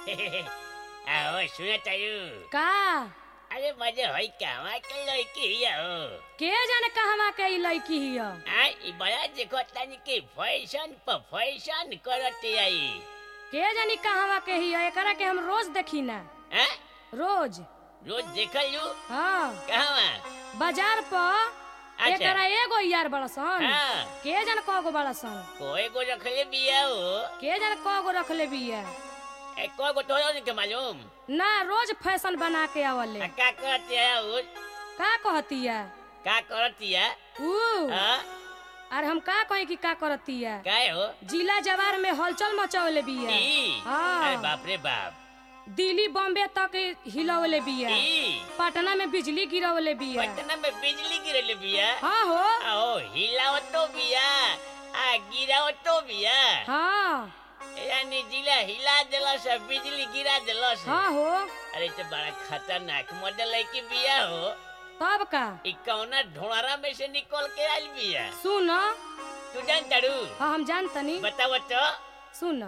આવો શું થયું का અરે મજે હોય કાવા કે લઈકી આવો के जाने कहवा के ई लड़की हिय આ ઈ બળા દેખો તાની કે ફેશન પર ફેશન કરતી आई के जानी कहवा के हिय एकरा के हम रोज देखी ना હા रोज રોજ દેખલ્યું हाँ कहवा बाजार पर अच्छा। एकरा एगो यार बड़सन हाँ के जाने कगो बड़सन कोई को रखले बिया हो के जाने कगो रखले बिया ए कोई को तोरो नहीं के मालूम ना रोज फैशन बना के आवले आ, का करती है हो का कहतिया का करती है ऊ हाँ अरे हम का कही कि का करतिया काय हो जिला जवार में हलचल मचावले बिया ई हाँ। अरे बाप रे बाप दिल्ली बॉम्बे तक हिलवले बिया ई पटना में बिजली गिरवले बिया पटना में बिजली गिरले बिया हाँ हो आओ हिलावतो बिया आ गिरावतो बिया हाँ यानी जिला हिला देलस आ बिजली गिरा देलस हाँ हो अरे तो बड़ा खतरनाक मॉडल है कि बिया हो तब का ई कौना ढोंढरा में से निकल के आइल बिया सुन तू जान तारू हाँ हम जानतनी बताओ तो सुन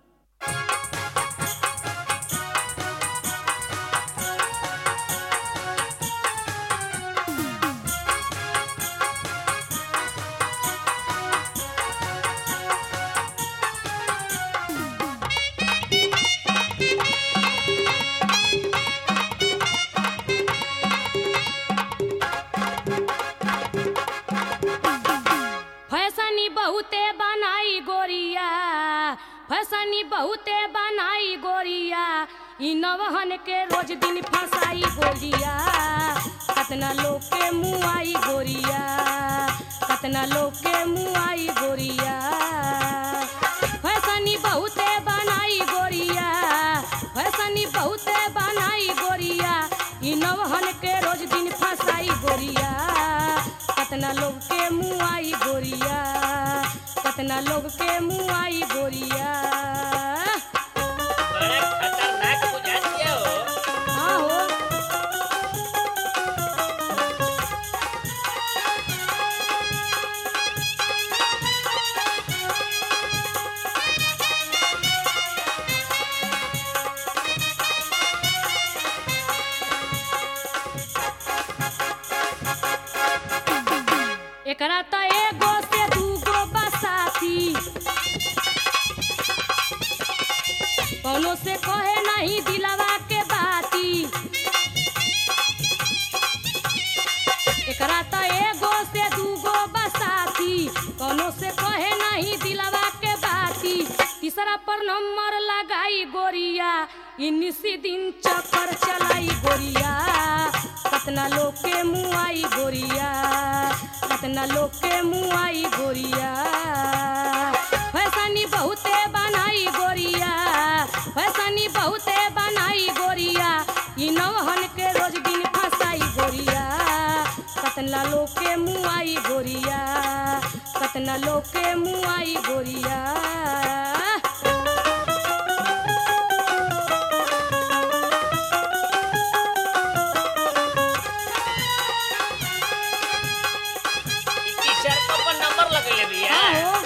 फैसनी बहुते बनाई गोरिया फैसनी बहुते बनाई गोरिया ई नवहन के रोज दिन फसाई गोरिया कतना लोग के मुँह आई गोरिया कतना लोग के मुँह आई गोरिया फैसनी बहुते बनाई गोरिया फैसनी बहुते बनाई गोरिया ई नवहन के रोज दिन फसाई गोरिया कतना लोग के मुँह आई गोरिया कतना लोग के मुँह आई गोरिया बड़ा खतरनाक बुझाती है हो हाँ हो एकरा त एगो से दूगो बसाती कौनो से कहे नहीं दिलवा के बाती एकरा त एगो से दूगो बसाती कौनो से कहे नहीं दिलवा के बाती तीसरा पर नंबर लगाई गोरिया इन्नीसी दिन चक्कर चलाई गोरिया कतना लोग के मुँह आई गोरिया कतना लोग के मुँह आई गोरिया फैसनी बहुते बनाई गोरिया फैसनी बहुते बनाई गोरिया ई नवहन के रोज दिन फसाई गोरिया कतना लोग के मुँह आई गोरिया कतना लोग के मुँह आई गोरिया इनकी सड़कों पर नंबर लगले बिया हाँ हो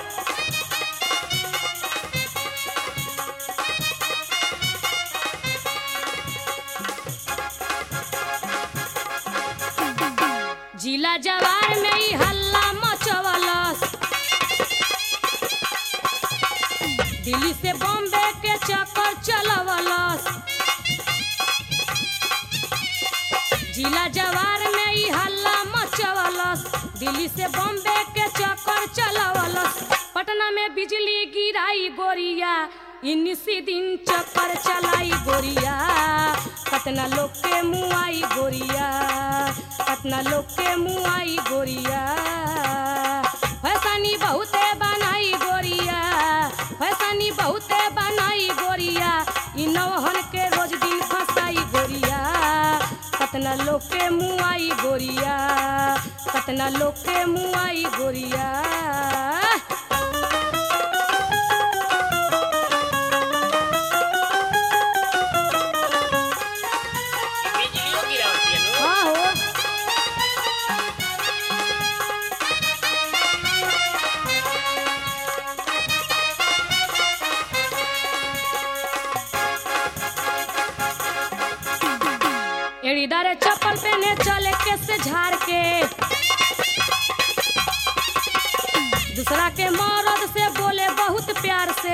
जिला जवार में ही हल्ला मचवलस दिल्ली से बॉम्बे के चक्कर चलवलस जिला जवार में ही हल्ला मचवलस दिल्ली से बॉम्बे के चक्कर चलवलस पटना में बिजली गिराई गोरिया इन्नीसी दिन चक्कर चलाई गोरिया कतना लोग के मुँह आई गोरिया कतना लोग के मुँह आई गोरिया फैसनी बहुते बनाई गोरिया फैसनी बहुते बनाई गोरिया ई नवहन के रोज दिन फसाई गोरिया कतना लोग के मुँह आई गोरिया कतना लोग के मुँह आई गोरिया बिजलियों गिरावती है नो हाँ हो एड़ीदारे चप्पल पहने चले के से झाड़ के दूसरा के मरद से बोले बहुत प्यार से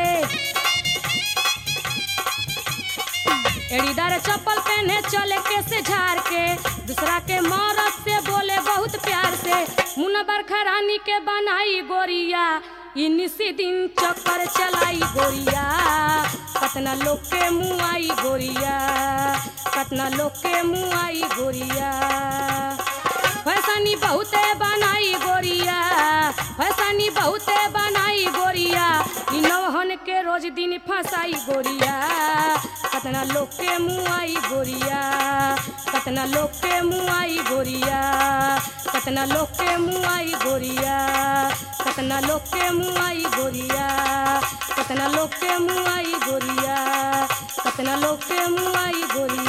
एड़ीदार चप्पल पहने चले के से झाड़ के दूसरा के मरद से बोले बहुत प्यार से मुन्ना बरखा रानी के बनाई गोरिया इनिसी दिन चक्कर चलाई गोरिया कतना लोग के मुँह आई गोरिया कतना लोग के मुँह आई गोरिया फैसनी बहुते बनाई गोरिया फैसनी बहुते बनाई गोरिया इ नौहन के रोज दिन फंसाई गोरिया कतना लोग के मुँह आई गोरिया कतना लोग के मुँह आई गोरिया कतना लोग के मुँह आई गोरिया कतना लोग के मुँह आई गोरिया कतना लोग के मुँह आई गोरिया कतना लोग के मुँह आई गोरिया